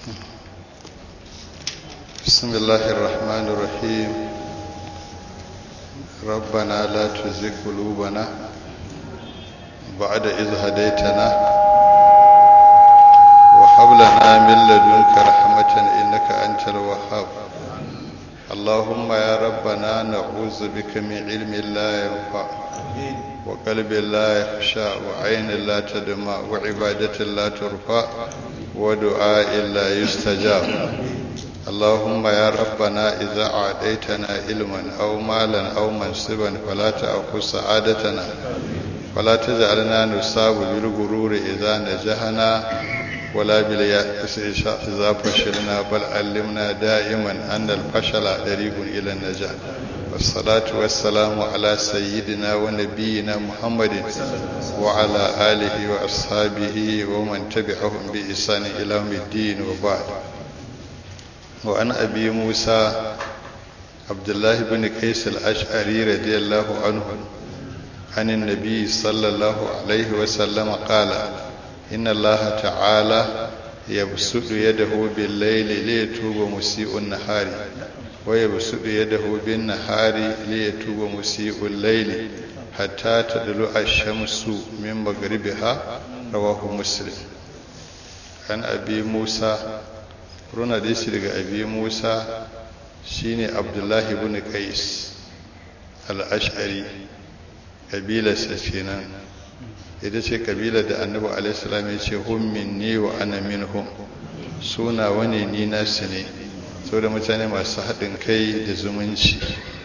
بسم الله الرحمن الرحيم ربنا لا تزغ قلوبنا بعد إذ هديتنا وهب لنا من لدنك رحمة إنك أنت الوهاب اللهم يا ربنا نعوذ بك من علم لا ينفع وقلب لا يخشى وعين لا تدمع وعبادة لا ترفع ودعاء لا يستجاب اللهم يا ربنا إذا أعطيتنا علما أو مالا أو منصبا فلا تأخذ سعادتنا ولا تجعلنا نصاب بالغرور إذا نجحنا ولا باليأس إذا فشلنا بل علمنا دائما أن الفشل طريق إلى النجاح والصلاة والسلام على سيدنا ونبينا محمد وعلى آله وأصحابه ومن تبعهم بإحسان إلى يوم الدين وبعد وعن أبي موسى عبد الله بن قيس الأشعري رضي الله عنه عن النبي صلى الله عليه وسلم قال إن الله تعالى يبسط يده بالليل ليتوب مسيء النهار ويبسط يده بالنهار ليتوب مسيء الليل حتى تدلع الشمس من مغربها رواه مسلم عن أبي موسى runa da shi daga abi musa shine abdullahi ibn qais al-ash'ari kabilarsa kenan ita ce kabilar da annabi alaihi salam ya ce hum minni wa ana minhum suna wani ni nasu ne saboda mutane masu haɗin kai da zumunci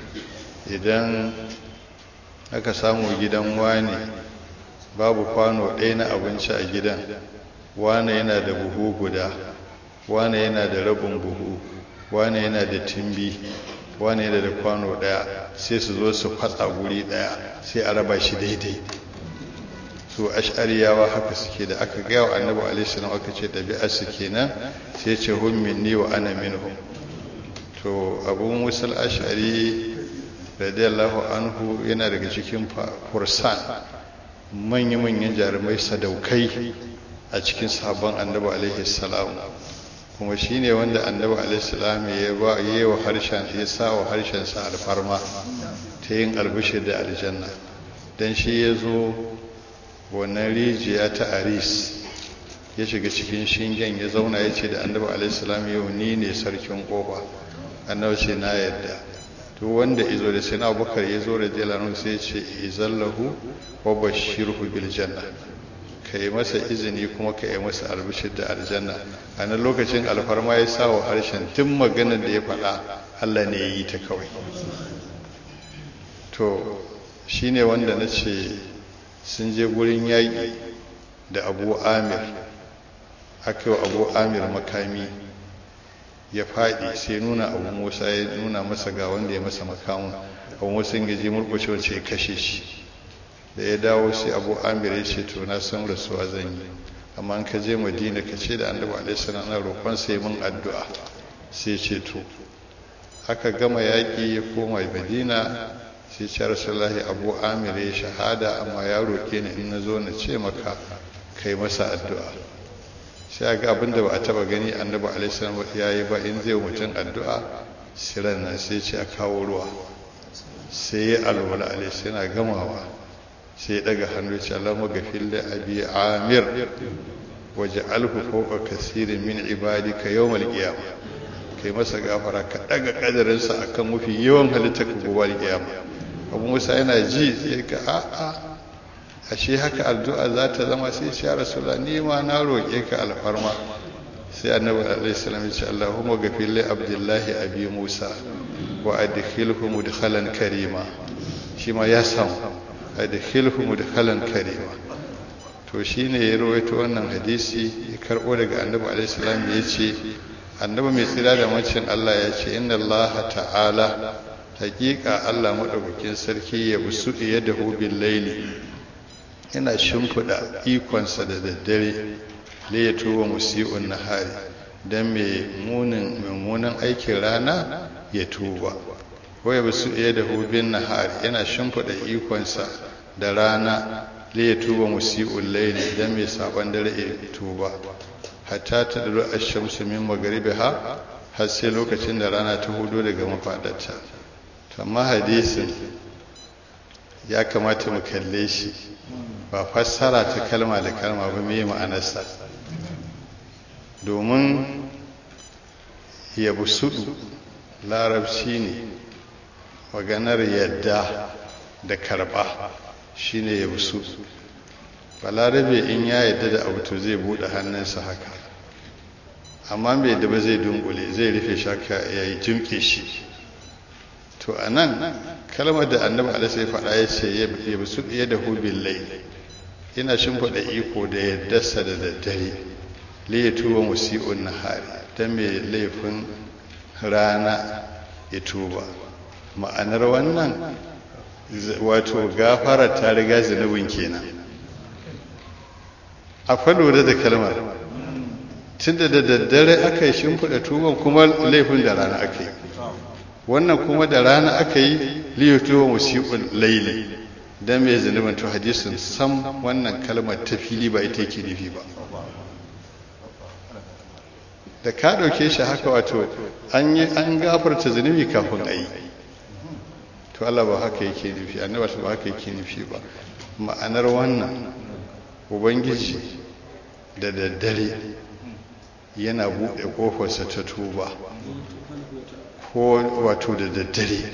idan aka samu gidan wani babu kwano ɗaya na abinci a gidan wane yana da buhu guda wane yana da rabin buhu wane yana da timbi wane yana da kwano daya sai su zo su fatsa guri daya sai a raba shi daidai su ash'ariyawa haka suke da aka gaya wa annabi alaihi salam aka ce ɗabi'ar su kenan sai ce hum minni wa ana minhum to abu musul ash'ari radiyallahu anhu yana daga cikin fursan manya-manyan jarumai sadaukai a cikin sabon annabi alaihi salam kuma shi ne wanda annabi alaihissalam ya ba yi wa harshen ya sa wa harshensa alfarma ta yin albishir da aljanna don shi ya zo wannan rijiya ta aris ya shiga cikin shingen ya zauna ya ce da annabi alaihissalam yau ni ne sarkin kofa annabi ce na yadda to wanda izo da sai abubakar ya zo da jalanu sai ce izallahu wa bashirhu bil janna ka yi masa izini kuma ka yi masa albishir da aljanna a nan lokacin alfarma ya sa wa harshen tun maganar da ya faɗa allah ne ya yi ta kawai to shi ne wanda na ce sun je gurin yaƙi da abu amir aka yi abu amir makami ya faɗi sai nuna abu musa ya nuna masa ga wanda ya masa makamun abu musa ya je murkushe wacce ya kashe shi da ya dawo sai abu amir ya ce to na san rasuwa zan yi amma an ka je madina ka ce da annabi alaihi salam na roƙon sai mun addu'a sai ce to aka gama yaƙi ya koma madina sai ce rasulullahi abu amir ya shahada amma ya roƙe ni in na zo na ce maka kai masa addu'a sai ga abin da ba a taba gani annabi alaihi salam ya yi ba in zai mutum addu'a siran nan sai ce a kawo ruwa sai ya alwala alaihi yana gamawa sai daga hannu ce Allah magafin da abi amir waje alhu fauka kasirin min ibadika yawmal qiyama kai masa gafara ka daga kadarin sa akan mafi yawan halitta ka gobe qiyama abu musa yana ji sai ka a a ashe haka addu'a za ta zama sai ya rasulullah ni ma na roke ka alfarma sai annabi alaihi salam ya ce Allahumma gafir li abdullahi abi musa wa adkhilhu mudkhalan karima shi ma ya samu adkhilhu mudkhalan karima to shine ya rawaito wannan hadisi ya karbo daga annabi alaihi salam ya ce annabi mai tsira da macin Allah ya ce inna Allah ta'ala haqiqa Allah madaukakin sarki ya busu yadahu bil laili yana shimfida ikonsa da daddare li ya tuba musii'un nahari dan mai munin mummunan aikin rana ya tuba waya basu iya da hubin nahari yana shimfiɗa ikonsa da rana li ya tuba musi'ul laili dan mai saban dare ya tuba hatta ta dalo ash-shamsu min magharibiha har sai lokacin da rana ta hudo daga mafadarta to amma hadisin ya kamata mu kalle shi ba fassara ta kalma da kalma ba me ma'anarsa domin yabusudu larabci ne maganar yadda da karba shine yabusudu balarabe in ya yadda da abu to zai bude hannunsa haka amma bai da ba zai dunkule zai rufe shaka ya yi jimke shi to a nan kalmar da annabi alisa ya faɗa ya ce ya bisu ya da hubin lai ina shimfiɗa iko da yaddarsa da daddare li ya tuba musi'un nahari ta mai laifin rana ya tuba ma'anar wannan wato gafara ta riga zunubin kenan a lura da kalmar tunda da daddare aka yi shimfiɗa tuban kuma laifin da rana aka yi wannan kuma da rana aka yi liyatuwa musiqul laili dan mai zunubin to hadisin sam wannan kalmar ta fili ba ita yake nufi ba da ka ɗauke shi haka wato an yi an gafarta zunubi kafin a yi to Allah ba haka yake nufi annabi ba haka yake nufi ba ma'anar wannan ubangiji da daddare yana buɗe ƙofarsa ta tuba ko wato da daddare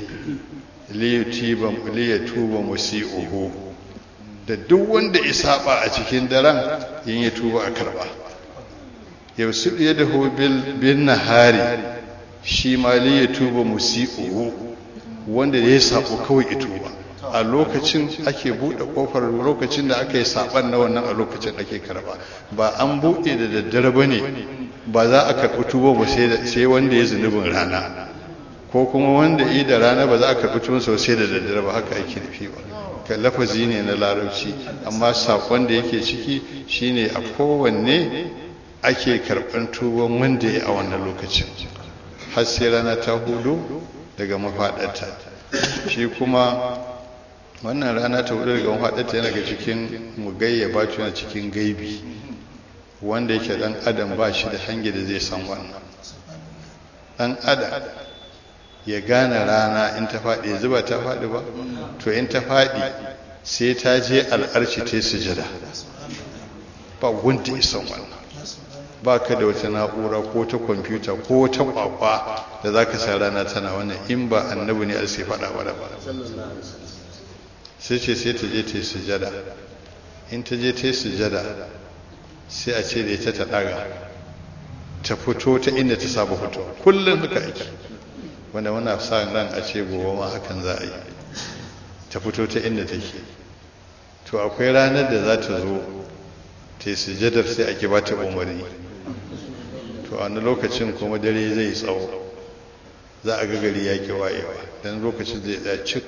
liya tuba musi'uhu da duk wanda ya saba a cikin daren yin ya tuba a karba yausu ya da bin nahari shi ma liya tuba musi'uhu wanda ya sabo kawai ya tuba a lokacin ake buɗe ƙofar lokacin da aka yi saɓan na wannan a lokacin ake karba ba an buɗe da daddare ba ne ba za a karɓi tuba ba sai wanda ya zunubin rana ko kuma wanda yi da rana ba za a karɓi tuba sai da daddare ba haka ake nufi ba ka lafazi ne na larabci amma saƙon da yake ciki shine a kowanne ake karɓan tuban wanda ya a wannan lokacin har sai rana ta hudu daga mafaɗarta shi kuma wannan rana ta hudu daga mafaɗarta yana ga cikin mugayya ba yana cikin gaibi wanda yake dan adam ba shi da hange da zai san wannan dan adam ya gane rana in ta faɗi yanzu ba ta faɗi ba to in ta faɗi sai ta je al'arci ta sujada ba wanda ya san wannan ba ka da wata na'ura ko ta kwamfuta ko ta kwakwa da za ka sa rana tana wannan in ba annabi ne sai faɗa ba da ba sai ce sai ta je ta yi sujada in ta je ta yi sujada sai a ce da ita ta ɗaga ta fito ta inda ta saba fito kullum haka ake wanda muna sa ran a ce gobe ma hakan za a yi ta fito ta inda take to akwai ranar da za ta zo ta yi sujadar sai ake ba ta umarni to a wani lokacin kuma dare zai tsawo za a gagari ya ki wayewa don lokacin zai tsaya cik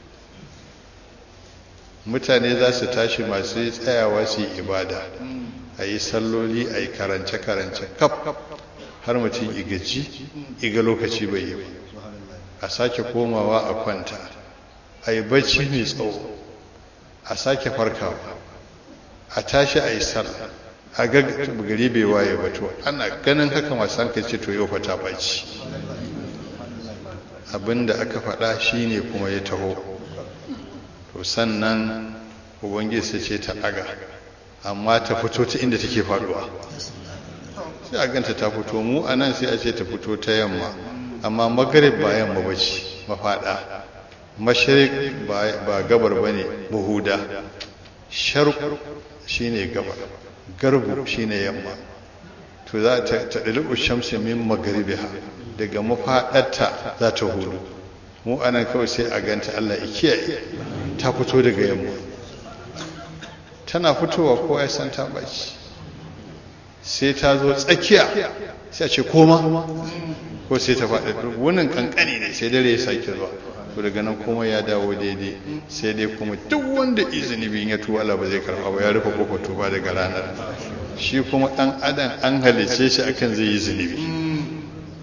mutane za su tashi masu tsayawa su yi ibada a yi salloli a yi karance-karance kaf har mutum igaji iga lokaci bai yi a sake komawa a kwanta a yi bacci mai tsawo a sake farkawa a tashi a yi sallah a ga gari bai waye ba to ana ganin haka masu hankali ce to yau fa ta baci abinda aka faɗa shine kuma ya taho to sannan ubangiji sai ce ta ɗaga amma ta fito ta inda take faɗuwa sai a ganta ta fito mu a nan sai a ce ta fito ta yamma amma magarib ba yamma ba ce mafaɗa mashirik ba gabar ba ne mahuda sharku shine gabar garbu shine yamma to za ta ɗalibu shamsi min magaribiha daga mafaɗarta za ta hudu mu anan kawai sai a ganta Allah ya kiyaye ta fito daga yamma tana fitowa ko ya san ta baci sai ta zo tsakiya sai a ce koma ko sai ta faɗi wannan kankani ne sai dare ya sake zuwa to daga nan kuma ya dawo daidai sai dai kuma duk wanda izini bin ya tuwa Allah ba zai karɓa ba ya rufe kofar tuba daga ranar shi kuma ɗan adam an halice shi akan zai yi zunubi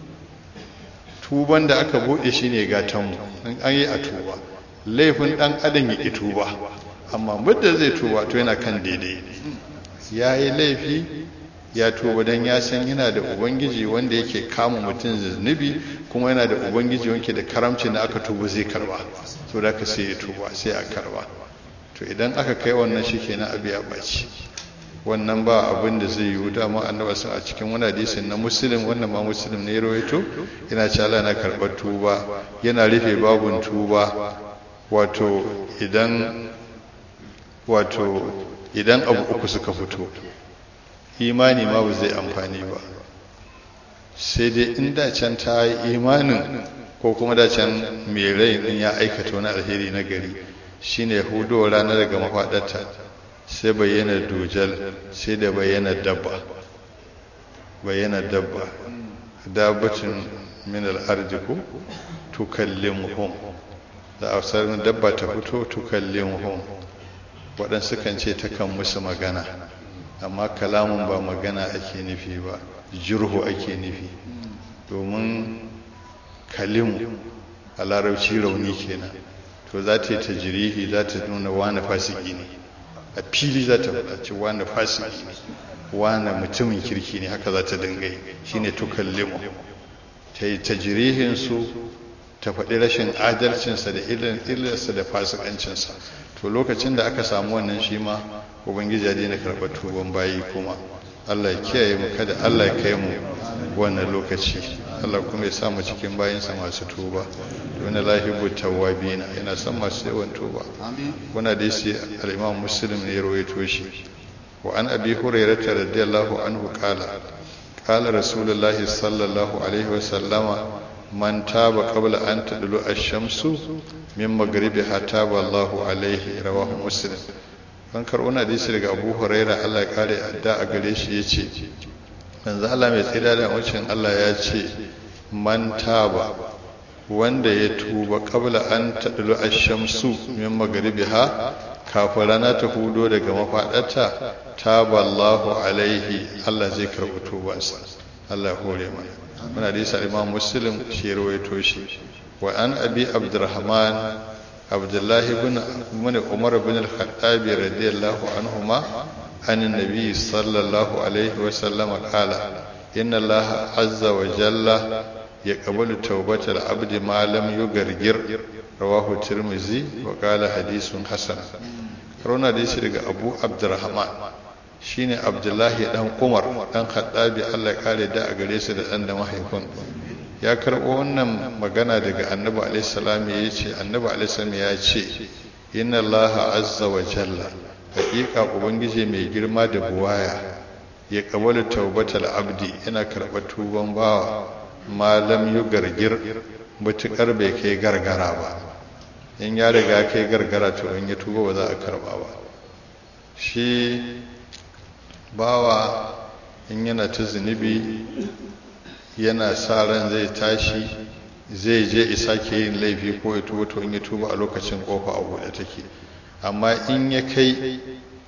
tuban da aka buɗe shi ne gatanmu an yi a tuba laifin ɗan adam ya ƙi tuba amma muddin zai tuba to yana kan daidai ya yi laifi ya tuba dan ya san yana da ubangiji wanda yake kama mutum zunubi kuma yana da ubangiji wanda da karamci da aka tuba zai karba so da ka sai ya tuba sai a karba to idan aka kai wannan shikenan abi ya baci wannan ba abin da zai yi dama annaba sun a cikin wani hadisin na muslim wannan ma muslim ne rawaito yana ce Allah na karɓar tuba yana rufe babun tuba wato idan wato idan abu uku suka fito imani ma ba zai amfani ba sai dai in da can ta yi imanin ko kuma da can mai rai din ya aikata wani alheri na gari shine hudo rana daga mafaɗarta sai bayyana dujal sai da bayyana dabba bayyana dabba dabbatin min al'ardi ko tukallimuhum da ausarin dabba ta fito tukallimuhum waɗansu kan ce takan musu magana amma kalamun ba magana ake nufi ba jirhu ake nufi domin kalimu a larabci rauni kenan to za ta yi ta jirihi za ta nuna wani fasiki ne a fili za ta faɗa ce wani fasiki ne wani mutumin kirki ne haka za ta dinga yi shine tukallimu ta yi ta jirihinsu ta faɗi rashin adalcinsa da illarsa da fasikancinsa to lokacin da aka samu wannan shi ma ubangiji ya daina karɓar tuban bayi kuma allah ya kiyaye mu kada allah ya kai mu wannan lokaci allah kuma ya samu cikin bayinsa masu tuba wani lahibu tawabina yana son masu yawan tuba wani da yasi al'imam muslim ne ya rawaito shi wa an abi hurairata radiyallahu anhu qala qala rasulullahi sallallahu alaihi wa sallama man taba qabla an tadlu ash-shamsu min maghribiha taba Allahu alaihi rawahu muslim an karɓo na hadisi daga Abu Huraira Allah ya kare adda a gare shi yace manzo Allah mai tsira da wucin Allah ya ce man taba wanda ya tuba qabla an tadlu ash-shamsu min maghribiha kafin rana ta hudo daga mafadarta taba Allahu alaihi Allah zai karɓi tubansa Allah ya hore mana muna da isa imam muslim shi rawaito shi wa an abi abdurrahman abdullahi ibn ibn umar ibn al-khattab radiyallahu anhuma an annabi sallallahu alaihi wa sallam qala inna allaha azza wa jalla yaqbalu tawbatal abdi ma lam yugargir rawahu tirmizi wa qala hadithun hasan karona da shi daga abu abdurrahman shine abdullahi dan umar dan khattabi Allah ya kare da a gare su da dan da mahaifin ya karbo wannan magana daga annabi alaihi salam ya ce annabi alaihi salam ya ce inna Allah azza wa jalla haqiqa ubangiji mai girma da buwaya ya kabalu taubatal abdi yana karɓar tuban bawa malam yu gargir mutukar bai kai gargara ba in ya riga kai gargara to in ya tuba ba za a karba ba shi bawa in yana ta zunubi yana sa ran zai tashi zai je isa ke yin laifi ko ya tuba to in ya tuba a lokacin kofa a buɗe take amma in ya kai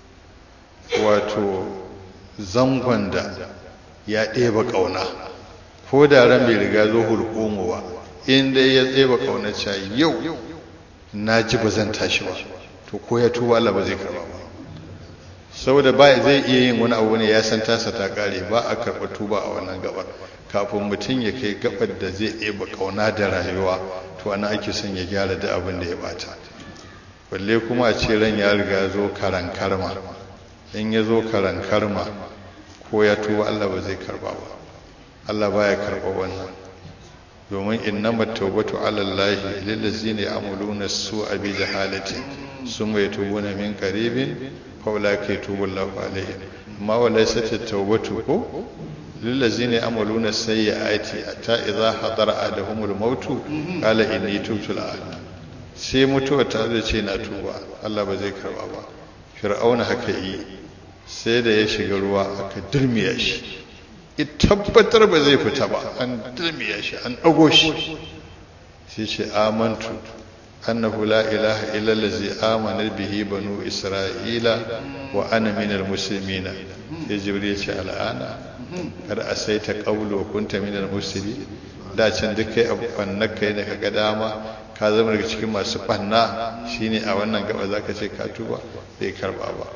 wato zangon da ya ɗeba ƙauna ko da ran bai riga zo hulƙomu ba in dai ya ɗeba ƙauna cewa yau na ji ba zan tashi ba to ko ya tuba Allah ba zai karba ba saboda ba zai iya yin wani abu ne ya san tasa ta kare ba a karɓa tuba a wannan gabar kafin mutum ya kai gabar da zai ɗeba ƙauna da rayuwa to ana ake son ya gyara da abin da ya bata balle kuma a ce ran ya riga zo karan karma in ya zo karan karma ko ya tuba Allah ba zai karba ba Allah baya karba wannan domin innamat tawbatu ala Allah lillazina ya'maluna su'a bi jahalatin summa yatubuna min qaribin faula ke tubun lafa alaihi amma wala sata taubatu ko lillazina yamaluna sayyiati ta idza hadara adahumul mautu qala inni tubtu al'an sai mutuwa ta zai ce na tuba Allah ba zai karba ba fir'auna haka yi sai da ya shiga ruwa aka dirmiya shi ya tabbatar ba zai fita ba an dirmiya shi an dago shi sai ce amantu أنه لا إله إلا الذي آمن به بنو إسرائيل وأنا من المسلمين يا جبريل الآن قد أسيت قبل وكنت من المسلمين da can duk kai abu kai ne kaga dama ka zama daga cikin masu banna shine a wannan gaba zaka ce ka tuba bai karba ba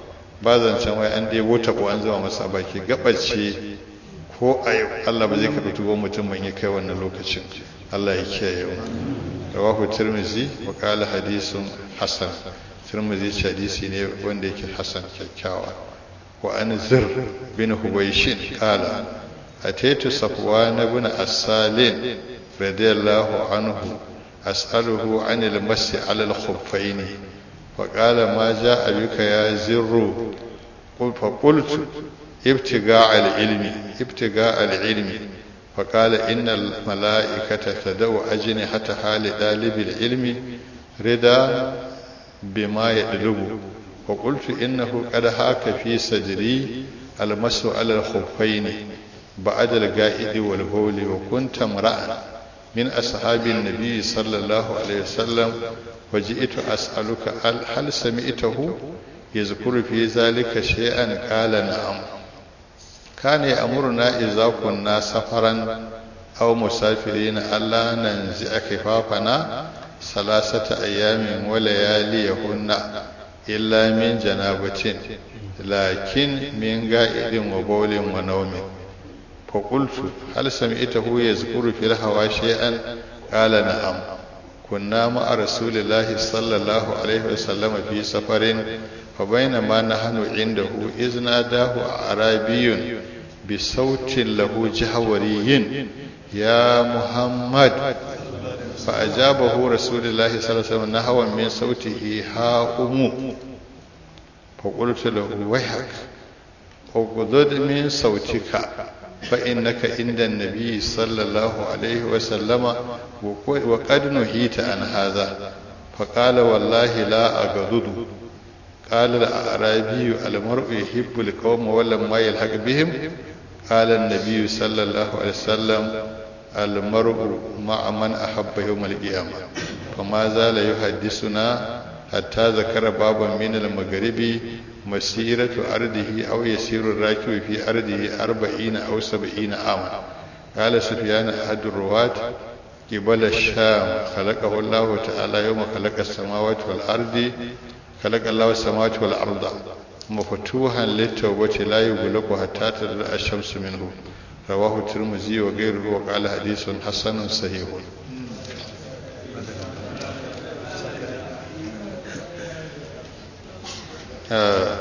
ba zancen wai an ɗebo taɓo an zama masa baki gabace ko a yau Allah ba zai karɓi tuwon mutum ban ya kai wannan lokacin Allah ya kiyaye mu rawahu tirmizi wa qala hadisun hasan tirmizi ce hadisi ne wanda yake hasan kyakkyawa wa an zir bin hubayshin qala ataitu safwan ibn as-salim radiyallahu anhu as'aluhu an al-masi 'ala al-khuffayn فقال ما جاء بك يا زر فقلت ابتغاء العلم ابتغاء العلم فقال إن الملائكة تدعو أجنحتها لطالب العلم رضا بما يطلب وقلت إنه قد هاك في صدري المس على الخفين بعد القائد والبول وكنت امرأ من أصحاب النبي صلى الله عليه وسلم وجئت أسألك هل سمعته يذكر في ذلك شيئا قال نعم كان يأمرنا إذا كنا سفرا أو مسافرين ألا ننزع كفافنا ثلاثة أيام ولياليهن إلا من جنابة لكن من قائد وبول ونوم فقلت هل سمعته يذكر في الهوى شيئا قال نعم كنا مع رسول الله صلى الله عليه وسلم في سفر فبينما نحن عنده إذ ناداه أعرابي بصوت له جهوري يا محمد فأجابه رسول الله صلى الله عليه وسلم نحوا من صوته ها أم فقلت له ويحك اغضض من صوتك فإنك عند النبي صلى الله عليه وسلم وقد نهيت عن هذا فقال والله لا أغضض قال الأعرابي المرء يحب القوم ولما يلحق بهم قال النبي صلى الله عليه وسلم المرء مع من أحب يوم القيامة فما زال يحدثنا حتى ذكر بابا من المغرب مسيرة أرضه أو يسير الراكب في أرضه أربعين أو سبعين عاما قال سفيان أحد الرواة قبل الشام خلقه الله تعالى يوم خلق السماوات والأرض خلق الله السماوات والأرض مفتوحا للتوبة لا يغلق حتى تطلع الشمس منه رواه الترمذي وغيره وقال حديث حسن صحيح آه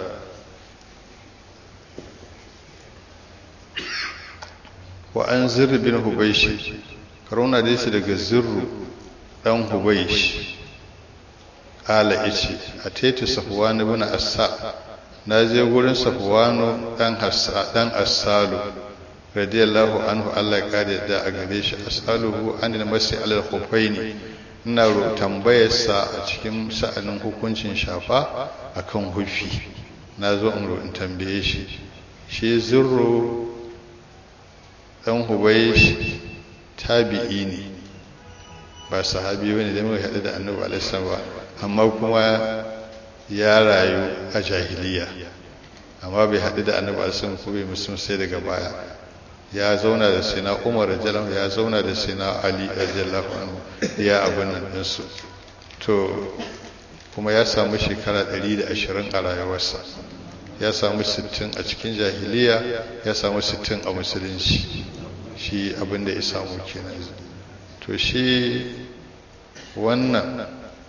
وأن زر بن هبيش كرونا ديس daga zirru dan hubaish ala ice a taitu safwan ibn assa na je gurin safwanu dan hassa dan assalu radiyallahu anhu Allah ya kare da a gare shi as'aluhu anil masi alal khufaini ina tambayar sa a cikin sa'anin hukuncin shafa akan hufi na zo in in tambaye shi shi zurru dan hubaish tabi'i ne ba sahabi bane da muka haɗu da annabi alaihi ba amma kuma ya rayu a jahiliya amma bai haɗu da annabi alaihi ko bai musulun sai daga baya ya zauna da sina umar rajalahu ya zauna da sina ali rajallahu anhu ya abin nan ɗinsu to kuma ya samu shekara 120 a rayuwarsa ya samu 60 a cikin jahiliya ya samu 60 a musulunci shi abin da ya samu kenan to shi wannan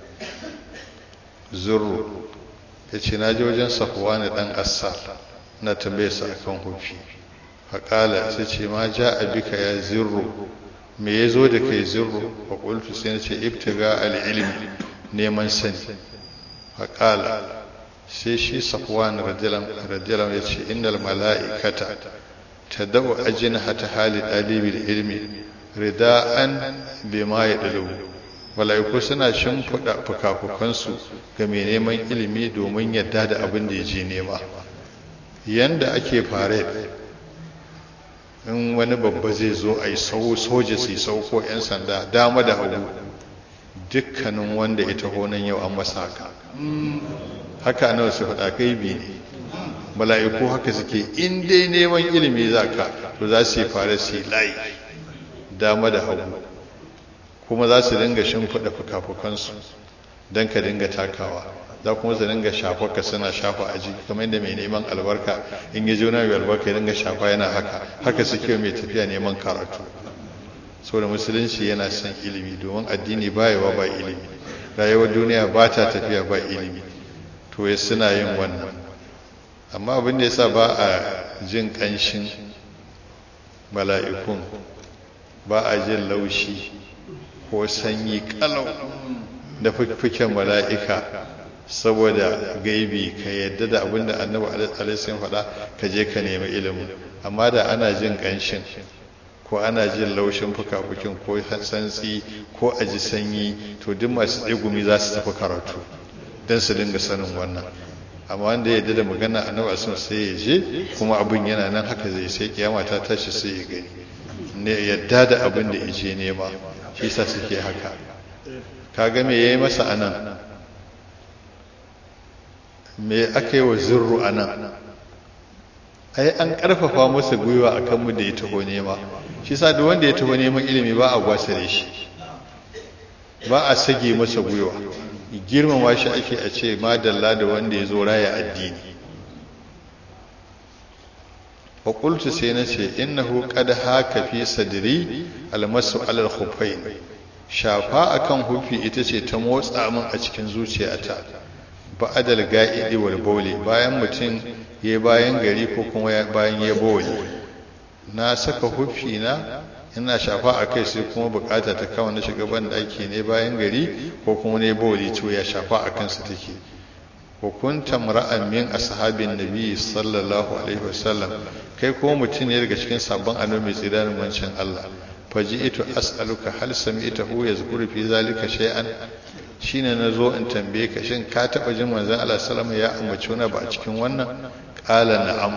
zurru ya ce na ji wajen safuwa na ɗan assal na tambaye sa akan hufi faƙala sai ce ma ja abika ya zirru me ya zo da kai zirru a ƙultu sai na ce ibtiga al'ilmi neman sani faƙala sai shi safwan radiyalam ya ce innal mala'ikata ta da'u ajin hata hali ɗalibin ilmi rida'an bima ya ɗalubu mala'iku suna shimfiɗa fukafukansu ga mai neman ilimi domin yadda da abin da ya je nema yanda ake fare in wani babba zai zo a yi soja su yi sauko 'yan sanda dama da hagu dukkanin wanda ya taho nan yau an masa haka haka nawa su faɗa kai bi ne mala'iku haka suke in dai neman ilimi za ka to za su yi fara su yi layi dama da hagu kuma za su dinga shimfiɗa fuka-fukansu don ka dinga takawa za kuma su dinga shafa ka suna shafa a jiki kamar yadda mai neman albarka in ya juna mai albarka ya dinga shafa yana haka haka suke mai tafiya neman karatu saboda musulunci yana son ilimi domin addini bayawa ba ilimi rayuwar duniya ba ta tafiya ba ilimi to ya suna yin wannan amma abin da yasa ba a jin kanshin mala'ikun ba a jin laushi ko sanyi kalau da fifiken mala'ika saboda gaibi ka yadda da abin da annabi alaihi faɗa ka je ka nemi ilimin amma da ana jin kanshin ko ana jin laushin fuka-fukin ko santsi ko a ji sanyi to duk masu tsegumi za su tafi karatu don su dinga sanin wannan amma wanda ya da magana a nawa sun sai ya je kuma abin yana nan haka zai sai kiyama ta tashi sai ya gani ne yadda da abin da ya je nema shi sa suke haka kaga me yayi masa anan me aka yi wa zurru anan ai an karfafa masa gwiwa akan mu da ya taho nema shi sa duk wanda ya taho neman ilimi ba a gwasare shi ba a sage masa gwiwa girmama shi ake a ce madalla da wanda ya zo raya addini wa qultu sai na ce innahu qad haka fi sadri almasu alal khuffain shafa akan hufi ita ce ta motsa min a cikin zuciyata ba'adal ga'idi wal bawli bayan mutum ya bayan gari ko kuma bayan ya bawli na saka hufi na ina shafa a kai sai kuma bukata ta kawo na shiga ban daki ne bayan gari ko kuma ne bawli to ya shafa a kansa take wa kunta mar'an min ashabin nabi sallallahu alaihi wasallam kai ko mutum ne daga cikin sabon annabi mai tsira mancin Allah faji'tu as'aluka hal sami'tahu yazkuru fi zalika shay'an shine nazo in tambaye ka shin ka taba jin manzon Allah sallallahu alaihi wasallam ya ambaci wani ba a cikin wannan qala na'am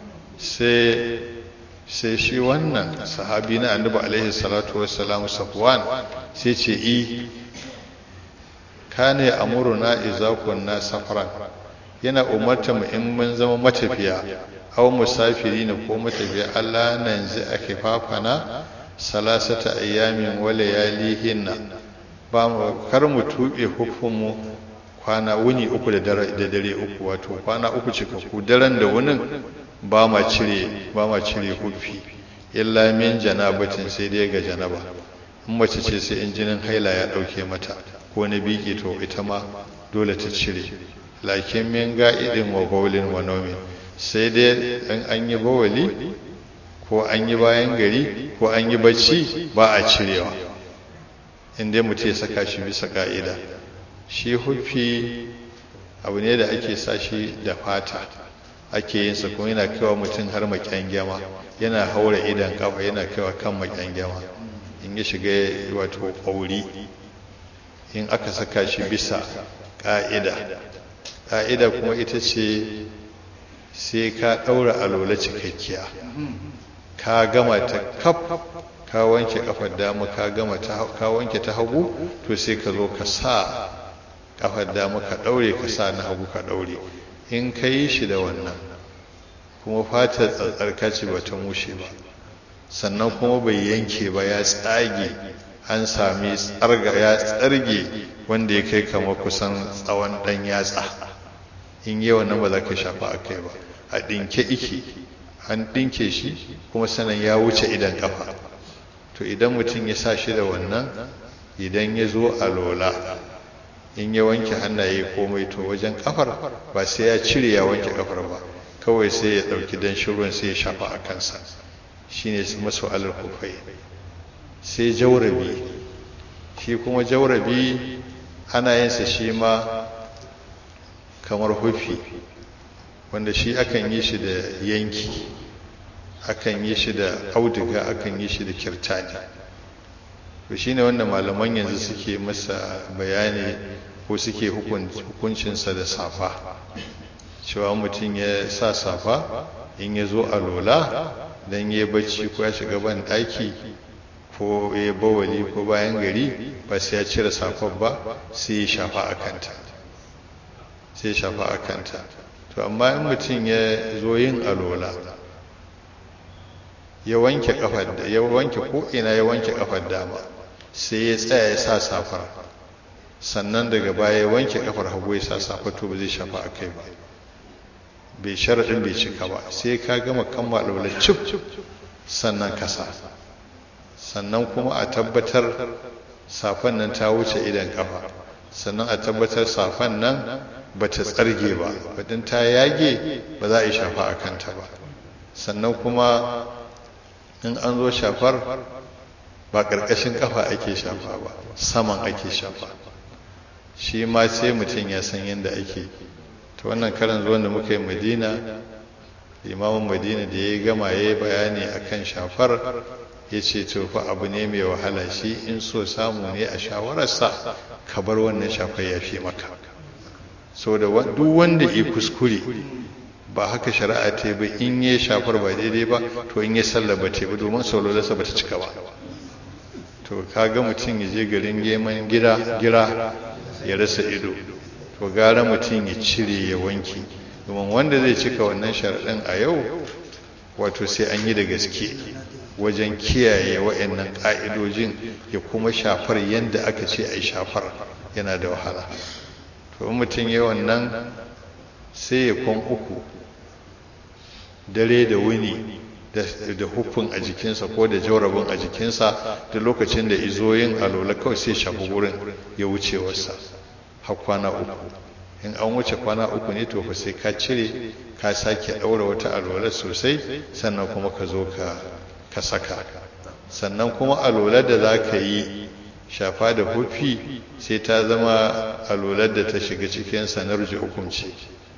sai sai shi wannan sahabi na annabi alaihi salatu wassalam safwan sai ce i kana ya amuruna idza kunna safaran yana umarta mu in mun zama matafiya aw musafirina ko matafiya Allah nan zai ake fafana salasata ayyamin wa layalihinna ba mu kar mu tube hukumu kwana wuni uku da dare da dare uku wato kwana uku cikakku daren da wunin ba ma cire ba ma cire hufi illa min janabatin sai dai ga janaba in mace ce sai in jinin haila ya dauke mata ko na biki to ita ma dole ta cire lakin min ga'idin wa bawlin wa nawmin sai dai in an yi bawali ko an yi bayan gari ko an yi bacci ba a cirewa in dai mutum ya saka shi bisa ka'ida shi hufi abu ne da ake sa shi da fata ake yin sa kuma yana kaiwa mutum har makyangyama yana haura idan kafa yana kaiwa kan makyangyama in ya shiga wato ƙauri in aka saka shi bisa ƙa'ida ƙa'ida kuma ita ce sai ka ɗaura alola cikakkiya ka gama ta kaf ka wanke kafar dama ka gama ka wanke ta hagu to sai ka zo ka sa kafar dama ka ɗaure ka sa na hagu ka ɗaure in ka yi shi da wannan kuma fatar tsatsarka ce ba ta mushe ba sannan kuma bai yanke ba ya tsage an sami tsarga ya tsarge wanda ya kai kamar kusan tsawon ɗan yatsa in yi wannan ba za ka shafa a kai ba a ɗinke ike an ɗinke shi kuma sanan ya wuce idan ƙafa to idan mutum ya sa shi da wannan idan ya zo a lola in ya wanke hannaye komai to wajen kafar ba sai ya cire ya wanke kafar ba kawai sai ya ɗauki dan ruwan sai ya shafa a kansa shine masu alal kufai sai jaurabi shi kuma jaurabi ana yin sa shi ma kamar hufi wanda shi akan yi shi da yanki akan yi shi da auduga akan yi shi da kirtani to shine wanda malaman yanzu suke masa bayani ko suke hukuncinsa da safa cewa mutum ya sa safa in ya zo a lola don ya bacci ko ya shiga ban ɗaki ko ya bawali ko bayan gari ba sai ya cire safar ba sai ya shafa a kanta sai ya shafa a kanta to amma in mutum ya zo yin alola ya wanke kafar da ya wanke ko ina ya wanke kafar dama sai ya tsaya ya sa safar sannan daga baya wanke kafar hagu ya sa safa to ba zai shafa a kai ba bai sharaɗin bai cika ba sai ka gama kammala alwala cif sannan ka sa sannan kuma a tabbatar safan nan ta wuce idan kafa sannan a tabbatar safan nan ba ta tsarge ba badin ta yage ba za a yi shafa a kanta ba sannan kuma in an zo shafar ba ƙarƙashin kafa ake shafa ba saman ake shafa shi ma sai mutum ya san yadda ake ta wannan karan zuwan da muka yi madina imamun madina da ya gama ya yi bayani akan shafar ya ce to fa abu ne mai wahala shi in so samu ne a shawararsa ka bar wannan shafar ya fi maka so da duk wanda ya kuskure ba haka shari'a ta ba in ya shafar ba daidai ba to in ya sallah ba ta ba domin saulolarsa ba ta cika ba to kaga mutum ya je garin geman gira gira ya rasa ido to gara mutum ya cire ya wanki domin wanda zai cika wannan sharaɗin a yau wato sai an yi da gaske wajen kiyaye wa'annan ƙa'idojin ya kuma shafar yadda aka ce a yi shafar yana da wahala to mutum ya wannan sai ya kwan uku dare da wuni da hufin a jikinsa ko da jaurabin a jikinsa da lokacin da izoyin alola kawai sai shafi wurin ya wuce wasa har kwana uku in an wuce kwana uku ne to fa sai ka cire ka sake ɗaura wata alola sosai sannan kuma ka zo ka saka sannan kuma alolar da za ka yi shafa da hufi sai ta zama alolar da ta shiga cikin sanar hukunci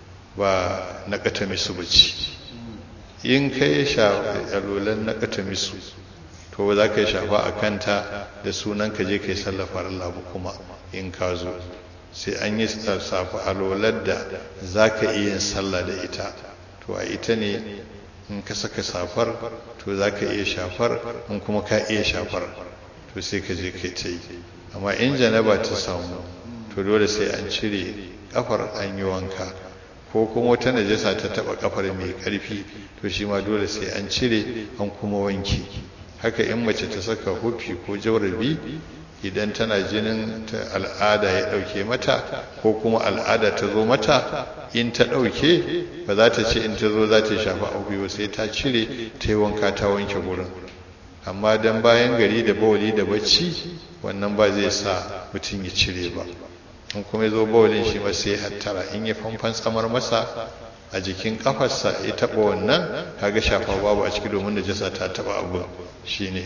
ba na katamisu ba ce in ka yi alolar na katamisu to za ka yi shafa a kanta da sunan ka je ka yi sallafa Allah kuma in ka zo sai an yi safa alolar da za ka iya yin sallah da ita to a ita ne in ka saka safar to za ka iya shafar in kuma ka iya shafar to sai ka je kai ta yi amma in janaba ta samu to dole sai an cire kafar an yi wanka ko kuma wata najasa ta taba kafar mai karfi to shi ma dole sai an cire an kuma wanki haka in mace ta saka hufi ko jaurabi idan tana jinin ta al'ada ya dauke mata ko kuma al'ada ta zo mata in ta dauke ba za ta ce in ta zo za ta shafa abu ba sai ta cire ta yi wanka ta wanke gurin amma dan bayan gari da bawali da bacci wannan ba zai sa mutum ya cire ba in kuma ya zo bawalin shi ma sai hattara in ya famfan tsamar masa a jikin kafarsa ya taba wannan kaga shafa babu a ciki domin najasa ta taba abu shine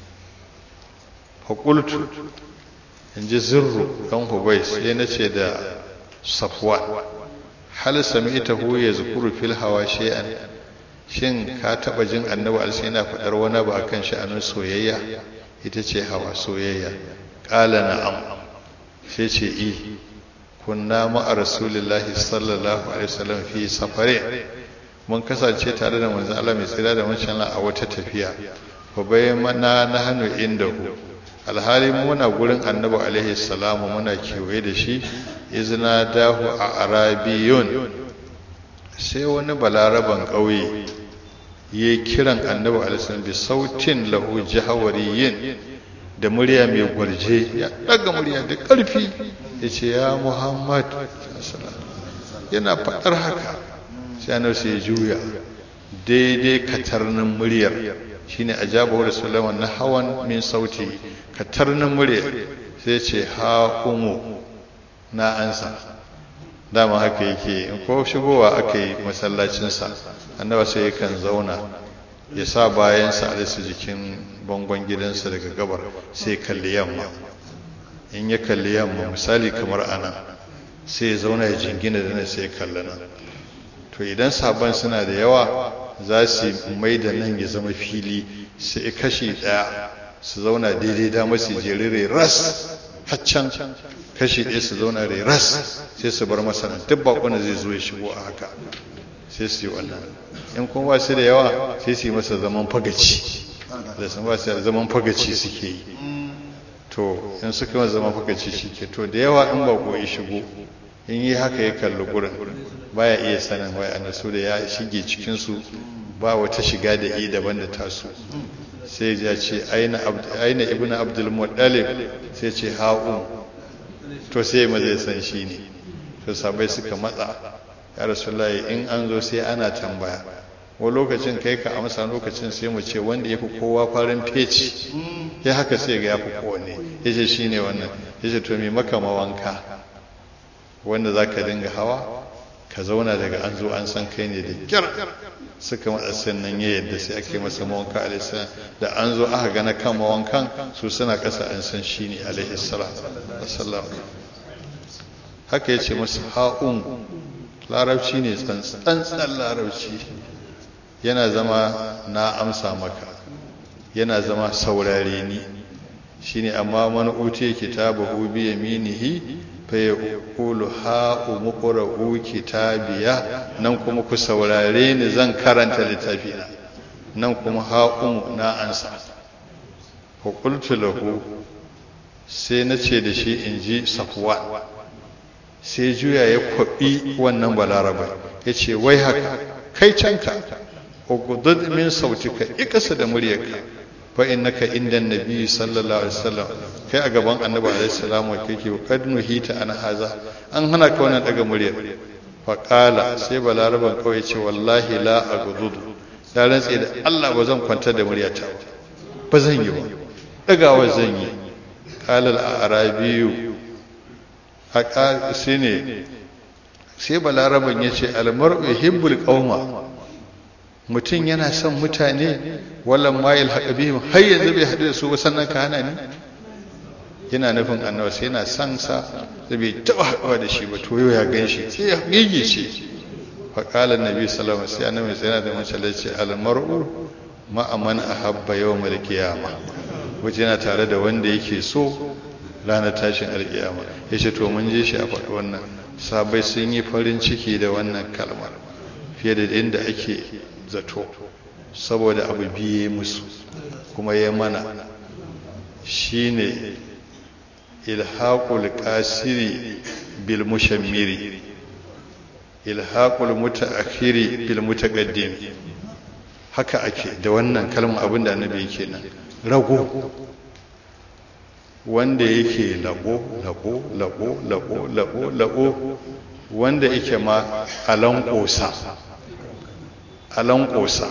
fakultu in ji zirru ɗan hubai sai na ce da safwan hal sami'tahu yazkuru fil hawa shay'an shin ka taba jin annabi alsa yana faɗar wani ba akan sha'anin soyayya ita ce hawa soyayya qala na'am sai ce i kunna ma'a rasulillahi sallallahu alaihi wasallam fi safare mun kasance tare da manzon Allah mai tsira da wancan a wata tafiya fa bayyana nahnu indahu alhali muna gurin annabi alaihi salamu muna kewaye da shi izina dahu a arabiyun sai wani balaraban ƙauye ya kiran annabi alaihi bi sautin lahu jahawariyin da murya mai gwarje ya daga murya da ƙarfi ya ce ya muhammad yana faɗar haka sai annabi sai ya juya daidai katarnin muryar shine ajabahu rasulullah na hawan min sauti katarnin murya sai ce ha umu na ansa dama haka yake in ko shigowa aka yi masallacinsa annaba sai yakan zauna ya sa bayansa a su jikin bangon gidansa daga gabar sai kalli yamma in ya kalli yamma misali kamar ana sai ya zauna ya jingina da nan sai ya kalli nan to idan sabon suna da yawa za su mai da nan ya zama fili sai kashi ɗaya su zauna daidai dama su jerire ras haccan kashi ɗaya su zauna rai ras sai su bar masa nan duk bakon zai zo ya shigo a haka sai su yi wannan in kuma ba su da yawa sai su yi masa zaman fagaci da sun ba su da zaman fagaci suke yi to in suka yi zaman fagaci shi ke to da yawa in bako ya shigo in yi haka ya kalli gurin baya iya sanin wai a nasu da ya shige cikinsu ba wata shiga da i daban da tasu sai ya ce aina ibn abdul muttalib sai ce ha'u to sai ma zai san shi ne to sabai suka matsa ya rasulullahi in an zo sai ana tambaya wa lokacin kai ka amsa lokacin sai mu ce wanda ya fi kowa farin feci ya haka sai ga ya fi kowane ya ce shi ne wannan ya ce to mai maka mawanka wanda za ka dinga hawa ka zauna daga an zo an san kai ne da kyar suka matsa sannan ya yadda sai ake masa mawanka alaihissalam da an zo aka gana kan mawankan su suna ƙasa an san shi ne alaihissalam haka ya ce masu ha'un larabci ne tsantsan larabci yana zama na amsa maka yana zama saurare ni shine amma man utiya kitabahu bi yaminihi fa yaqulu ha umqra'u kitabiya nan kuma ku saurare ni zan karanta littafina nan kuma ha um na ansa fa qultu lahu sai nace da shi inji safwan sai juya ya kwabi wannan balaraba yace wai haka kai canka ugudud min sautika ikasa da muryarka fa innaka inda nabi sallallahu alaihi wasallam kai a gaban annabi alaihi salamu kake kad nuhita an haza an hana ka wannan daga muryar fa qala sai balaraban kawai ce wallahi la agudud ya rantse da Allah ba zan kwanta da muryata ba ba zan yi ba dagawa zan yi qala al-arabiyu haka shine sai balaraban yace al-mar'u yuhibbul qauma mutum yana son mutane wallan mayil haɗa bihim har yanzu bai haɗu da su ba sannan ka hana ni yana nufin annabi sai yana son sa da bai taɓa haɗuwa da shi ba to yau ya gan shi sai ya gigi ce fa qala annabi sallallahu alaihi wasallam sai annabi sai yana da mace ce al mar'u ma aman ahabba yawmal qiyamah waje yana tare da wanda yake so ranar tashin alkiyama yace to mun je shi a faɗi wannan sabai sun yi farin ciki da wannan kalmar fiye da inda ake zato saboda abu biye musu kuma ya mana shine ilhaqul qasiri bil mushammiri ilhaqul mutaakhiri bil mutaqaddim haka ake da wannan kalmar abinda annabi yake nan rago wanda yake labo labo labo labo labo labo wanda yake ma alan kosa alan kosa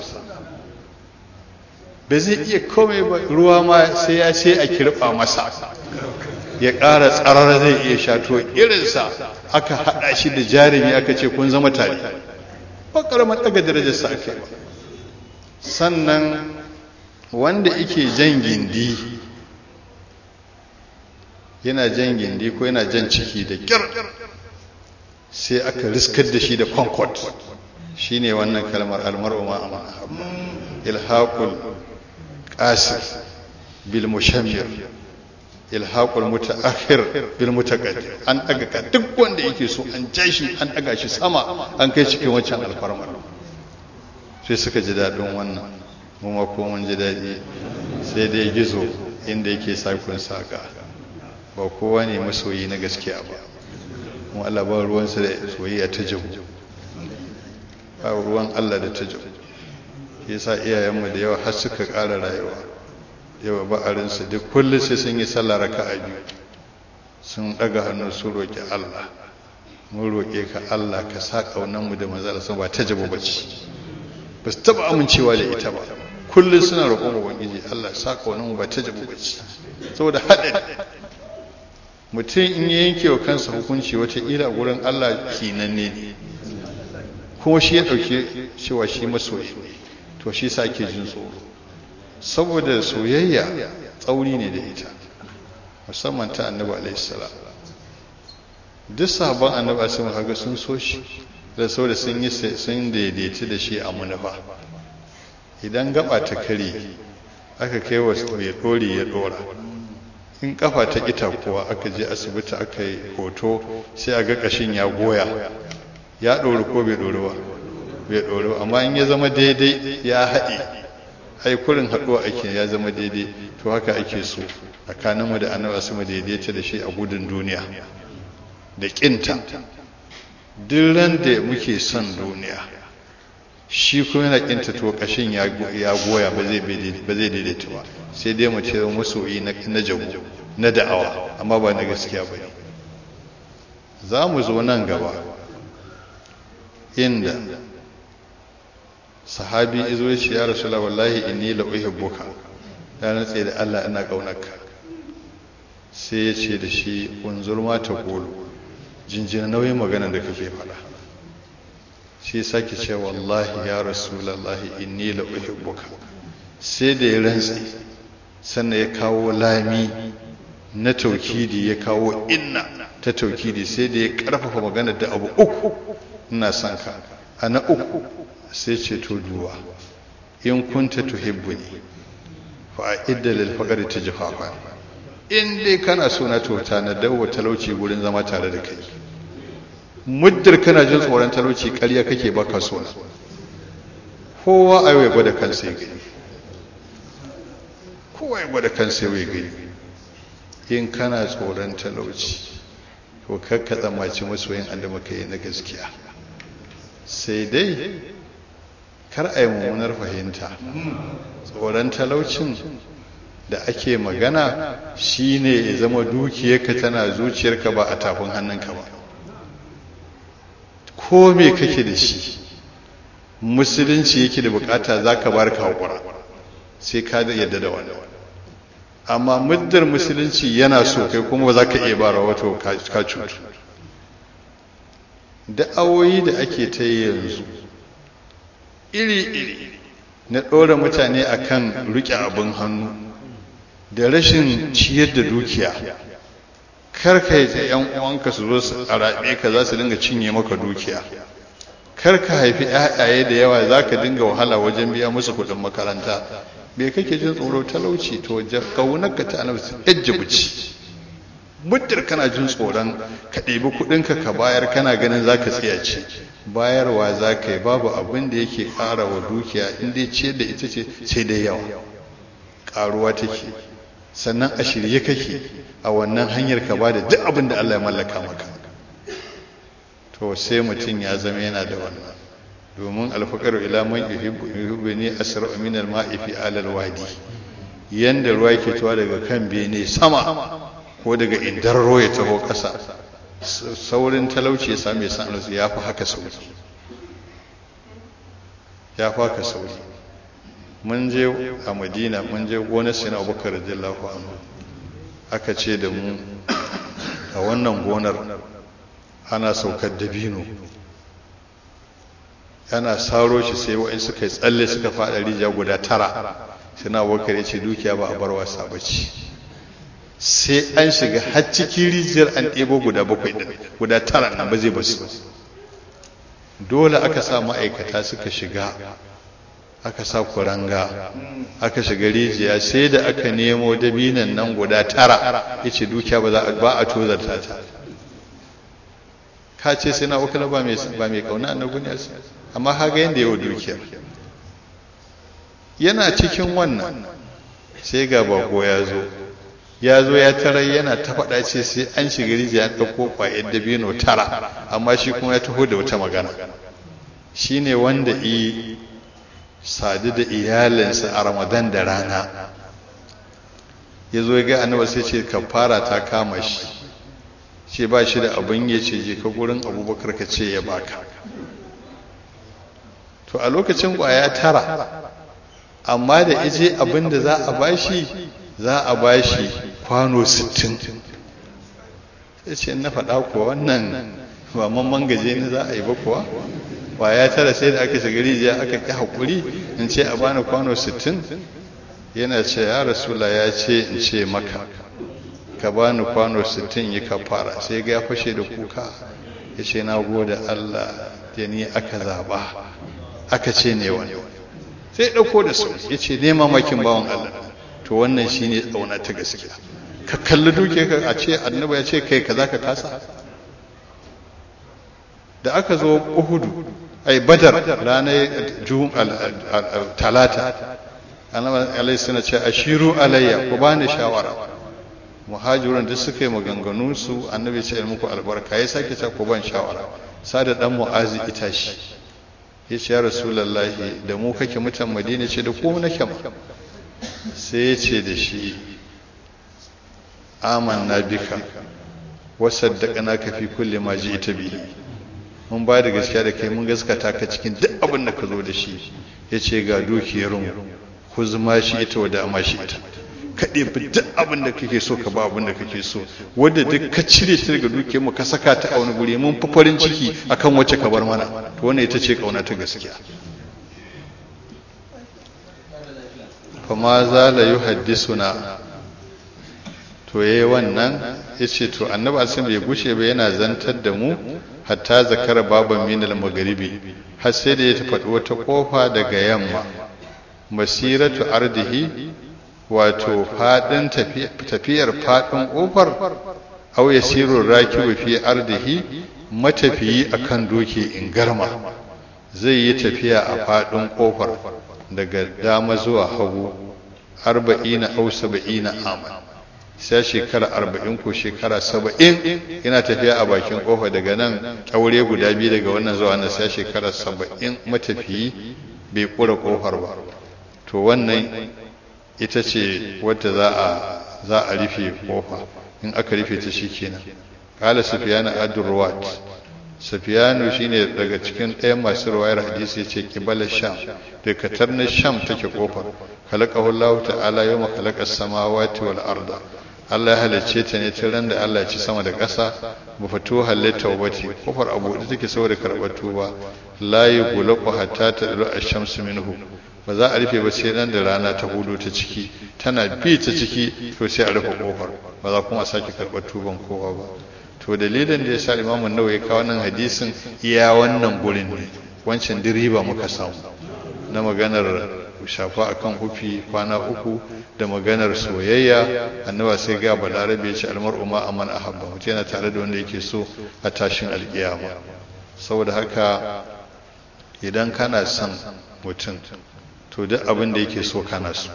ba zai iya komai ba ruwa ma sai ya ce a kirɓa masa ya ƙara tsarar zai iya sha to irinsa aka haɗa shi da jarumi aka ce kun zama tare ba ƙaramar ɗaga darajarsa aka yi ba sannan wanda ike jan gindi yana jan gindi ko yana jan ciki da kyar sai aka riskar da shi da concord shine wannan kalmar almar'u ma amma ilhaqul qasir bil mushammir ilhaqul mutaakhir bil mutaqaddim an daga ka duk wanda yake so an ja shi an daga shi sama an kai cikin wancan alfarmar sai suka ji dadin wannan mu ma ko mun ji dadi sai dai gizo inda yake sakun saka ba kowa ne masoyi na gaskiya ba kuma Allah ba ruwansa da soyayya ta jamu ba ruwan Allah da ta jamu yasa iyayenmu da yawa har suka ƙara rayuwa yawa ba'arinsu duk kullum sai sun yi sallah raka'a biyu sun ɗaga hannu su roƙi Allah mun roƙe ka Allah ka sa ƙaunanmu da manzala sun ba ta jabu ba ce ba su taɓa amincewa da ita ba kullum suna roƙon ubangiji Allah sa ƙaunanmu ba ta jabu ba ce saboda haɗari mutum in ya yanke wa kansa hukunci wataƙila gurin Allah kinanne ne kuma shi ya ɗauke cewa shi masoyi ne to shi sa ake jin tsoro saboda soyayya tsauri ne da ita musamman ta annabi alaihissalam duk sabon annabi alaihissalam haka sun so shi da saboda sun yi sun daidaita da shi a munufa idan gaba ta kare aka kai wa mai ɗori ya ɗora in kafa ta ita kuwa aka je asibiti aka yi hoto sai a ga ƙashin ya goya ya ɗori ko bai ɗori ba bai ɗori ba amma in ya zama daidai ya haɗe ai kurin haɗuwa ake ya zama daidai to haka ake so tsakaninmu da annabi su mu daidaita da shi a gudun duniya da ƙinta duk ran da muke son duniya shi kuma yana ƙinta to ƙashin ya goya ba zai daidaita ba sai dai mu ce masoyi na jago na da'awa amma ba na gaskiya ba ne za mu zo nan gaba inda sahabi izo ya ce ya rasula wallahi inni la uhibbuka ya natse da Allah ina kaunarka sai ya ce da shi unzur ma ta kulu jinjina nauyin magana da kake faɗa shi sake ce wallahi ya rasulallahi inni la uhibbuka sai da ya rantsi sannan ya kawo lami na taukidi ya kawo inna ta taukidi sai da ya karfafa magana da abu uku ina son ka a na uku sai ce to duwa in kunta tuhibbuni fa idda lil faqri tijfafa in dai kana so na tota na dawo talauci gurin zama tare da kai muddar kana jin tsoron talauci ƙarya kake baka so na kowa ai ya gwada kansa ya gani kowa ya gwada kansa ya gani in kana tsoron talauci to kakka tsammaci masoyin andama kai na gaskiya sai dai kar a yi mummunar fahimta tsoron talaucin da ake magana shine ya zama dukiyarka tana zuciyarka ba a tafin hannunka ba ko me kake da shi musulunci yake da bukata za ka bar ka haƙura sai ka yadda da wannan amma muddar musulunci yana so kai kuma ba za ka iya bara wato ka cutu da'awoyi da ake ta yi yanzu iri-iri na ɗora mutane akan riƙe abin hannu da rashin ciyar da dukiya karka yi yan uwanka su zo su arabe ka za su dinga cinye maka dukiya karka haifi ƴaƴaye da yawa za ka dinga wahala wajen biya musu kuɗin makaranta bai kake jin tsoro talauci to kaunarka ta annabi yajjibuci muddar kana jin tsoron ka ɗebi kuɗinka ka bayar kana ganin za ka tsiyace bayarwa za ka yi babu abin da yake ƙara wa dukiya in dai ce da ita ce sai dai yawa ƙaruwa take sannan a shirye kake a wannan hanyar ka ba da duk abin da Allah ya mallaka maka to sai mutum ya zama yana da wannan domin alfaqaru ila man yuhibbu ni asra min al-ma'i fi alal wadi yanda ruwa yake tuwa daga kan bene sama ko daga indarro ya taho ƙasa saurin talauci ya same san ya fi haka sauri ya fi haka sauri mun je a madina mun je gonar sina abubakar radiyallahu anhu aka ce da mu a wannan gonar ana saukar dabino yana saro shi sai wa'in suka yi tsalle suka faɗa rijiya guda tara sina abubakar ya ce dukiya ba a bar wasa ba ce sai an shiga har cikin rijiyar an ɗebo guda bakwai ɗin guda tara nan ba zai basu dole aka sa ma'aikata suka shiga aka sa kuranga aka shiga rijiya sai da aka nemo dabinan nan guda tara ya ce dukiya ba a tozarta ta ka ce sai na wakila ba mai kauna annabi ne amma haga yadda yawa dukiyar yana cikin wannan sai ga bako ya zo ya zo ya tarar yana ta faɗa ce sai an shiga rijiya an ɗauko ƙwayar dabino tara amma shi kuma ya taho da wata magana shi ne wanda i sadu da iyalinsa a ramadan da rana ya zo ya ga annaba sai ce kafara ta kama shi ce ba shi da abin ya ce je ka gurin abubakar ka ce ya baka to a lokacin ƙwaya tara amma da ije abin da za a bashi za a bashi kwano 60 sai ce na faɗa kuwa wannan ba mamman gaje ne za a yi ba kuwa ya tara sai da aka shiga rijiya aka ƙi haƙuri in ce a bani kwano 60 yana ce ya rasula ya ce in ce maka ka bani kwano 60 yi ka fara sai ga ya fashe da kuka ya ce na gode Allah da ni aka zaba aka ce ne wani sai ɗauko da su ya ce ne mamakin bawan Allah to wannan shi ne tsauna ta gaskiya ka kalli duke ka a ce annaba ya ce kai ka za ka kasa da aka zo uhudu ai badar ranar juhun talata annaba alai suna ce ashiru alayya ku bani shawara muhajirin duk suka yi maganganu su annabi ce muku albarka ya sake ce ku ban shawara sada dan mu'azi ita shi ya ce ya rasulallahi da mu kake mutan madina ce da ku nake ma sai ya ce da shi amanna bika wa saddaqnaka fi kulli ma ji'ta bihi mun ba da gaskiya da kai mun gaskata ka cikin duk abin da ka zo da shi yace ga dukiyar mu ku zama shi ita wa da ma shi ita ka ɗebi duk abin da kake so ka ba abin da kake so wanda duk ka cire ta daga dukiyar mu ka saka ta a wani guri mun fi farin ciki akan wacce ka bar mana to wannan ita ce kauna ta gaskiya fama za la yuhaddisuna to yayi wannan yace to annabi alsin bai gushe ba yana zantar da mu hatta zakara baban minal magharibi har sai da ya faɗi wata kofa daga yamma masiratu ardihi wato fadin tafiyar fadin kofar aw yasiru rakibu fi ardihi matafiyi akan doki in garma zai yi tafiya a fadin kofar daga dama zuwa hagu arba'ina aw saba'ina aman sai shekara arba'in ko shekara saba'in yana tafiya a bakin kofa daga nan kyaure guda biyu daga wannan zuwa nan sai shekara saba'in matafiyi bai kura kofar ba to wannan ita ce wadda za a za a rufe kofa in aka rufe ta shikenan qala sufyan ad-durwat sufyanu shine daga cikin ɗayan masu ruwayar hadisi yace qibala sham da katar na sham take kofar khalaqahu Allah ta'ala yawma khalaqa samawati wal arda Allah ya halicce ta ne tun ran da Allah ya ci sama da ƙasa ba fito halitta wati kofar abu da take saboda karɓar tuba la yughlaqu hatta tadlu ash-shamsu minhu ba za a rufe ba sai nan da rana ta hudu ta ciki tana bi ta ciki to sai a rufe kofar ba za kuma a sake karɓar tuban kowa ba to dalilin da ya sa imamun nawa ya kawo nan hadisin iya wannan gurin ne wancan diriba muka samu na maganar shafa akan hufi kwana uku da maganar soyayya annaba sai ga balarabe ya ce almar'u ma aman ahabba mutum yana tare da wanda yake so a tashin alkiyama saboda haka idan kana son mutum to duk abin da yake so kana so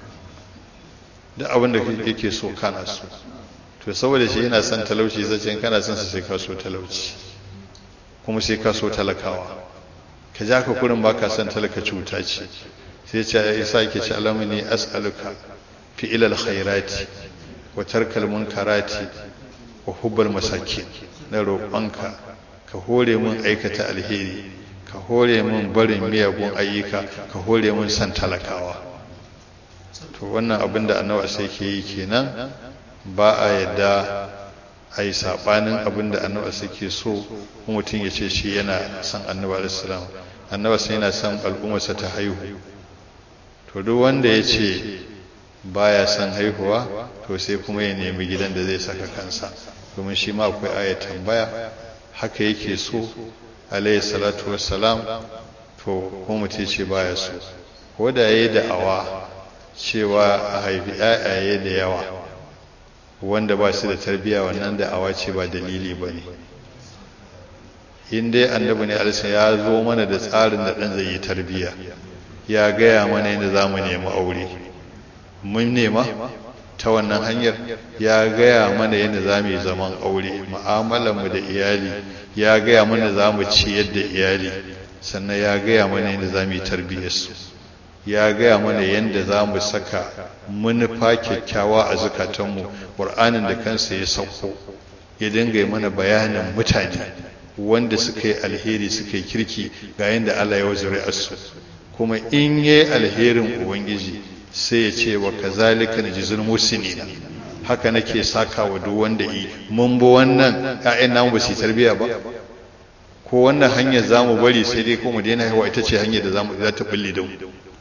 duk abin da yake so kana so to saboda shi yana son talauci zace kana son sa sai ka so talauci kuma sai ka so talakawa ka ja ka kurin baka son talaka cuta ce sai ce ya isa yake ce alamuni as'aluka fi ilal khairati wa tarkal munkarati wa hubbal masakin na roƙonka ka hore mun aikata alheri ka hore mun barin miyagun ayyuka ka hore mun san talakawa to wannan abin da annabi sai ke yi kenan ba a yadda a yi saɓanin abin da annabi sai ke so mutum ya ce shi yana son annabi alaihissalam annabi sai yana son al'ummarsa ta haihu to duk wanda ya ce baya son haihuwa to sai kuma ya nemi gidan da zai saka kansa domin shi ma akwai aya tambaya haka yake so alayhi salatu wassalam to ko mutum ce baya so ko da yayi da'awa cewa a haifi ƴaƴaye da yawa wanda ba su da tarbiyya wannan da'awa ce ba dalili ba ne in dai annabi ne alisa ya zo mana da tsarin da ɗan zai yi tarbiyya ya gaya mana yadda za mu nemi aure mun nema ta wannan hanyar ya gaya mana yadda za mu yi zaman aure mu'amalarmu da iyali ya gaya mana za mu ciyar da iyali sannan ya gaya mana yadda za mu yi tarbiyyarsu ya gaya mana yadda za mu saka manufa kyakkyawa a zukatanmu ƙur'anin da kansa ya sauko ya dinga mana bayanin mutane wanda suka yi alheri suka yi kirki ga yadda Allah ya wazure su kuma in yi alherin ubangiji sai ya ce wa kazalika najzul musinina haka nake saka wa duk wanda yi mun bi wannan ƴaƴan namu ba su tarbiya ba ko wannan hanyar zamu bari sai dai ko mu daina haihuwa ita ce hanyar da zamu za ta bulle da mu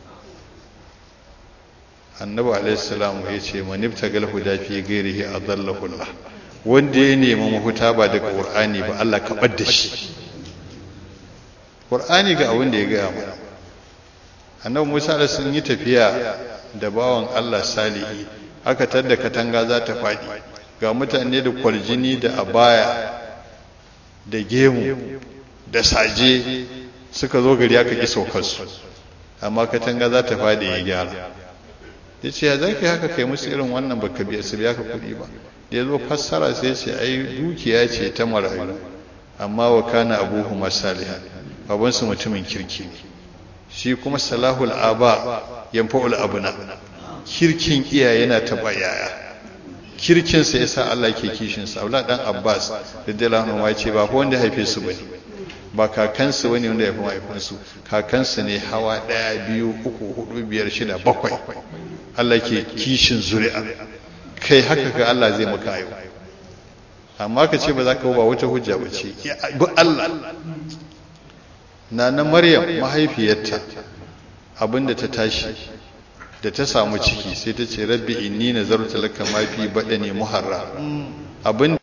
annabi alaihi salam ya ce man ibtagal huda fi ghairihi adallahu Allah wanda ya nemi mafuta ba daga qur'ani ba Allah ka bar da shi qur'ani ga abin da ya gaya mana annabi Musa da sun yi tafiya da bawan Allah salihi aka tadda katanga za ta faɗi ga mutane da kwaljini da abaya da gemu da saje suka zo gari aka ƙi saukarsu amma katanga za ta faɗi ya gyara ya ce ya za ka haka kai musu irin wannan baka biya su biya ka kuɗi ba da ya zo fassara sai ce ai dukiya ce ta marayu amma wa kana abuhu masaliha babansu mutumin kirki ne shi kuma salahul aba yanfa'ul abuna kirkin iyaye yana taba yaya kirkinsa yasa Allah ke kishinsa Abdullah dan Abbas radiyallahu anhu ya ce ba ko wanda haife su bane ba kakansu wani wanda ya fi mahaifinsu kakansu ne hawa ɗaya biyu uku hudu biyar shida bakwai Allah ke kishin zuri'a kai haka ka Allah zai maka yau amma ka ce ba za ka ba wata hujja ba ce bi Allah na na Maryam mahaifiyarta abinda ta tashi da ta samu ciki sai ta ce rabbi inni nazartu laka ma fi badani muharra abinda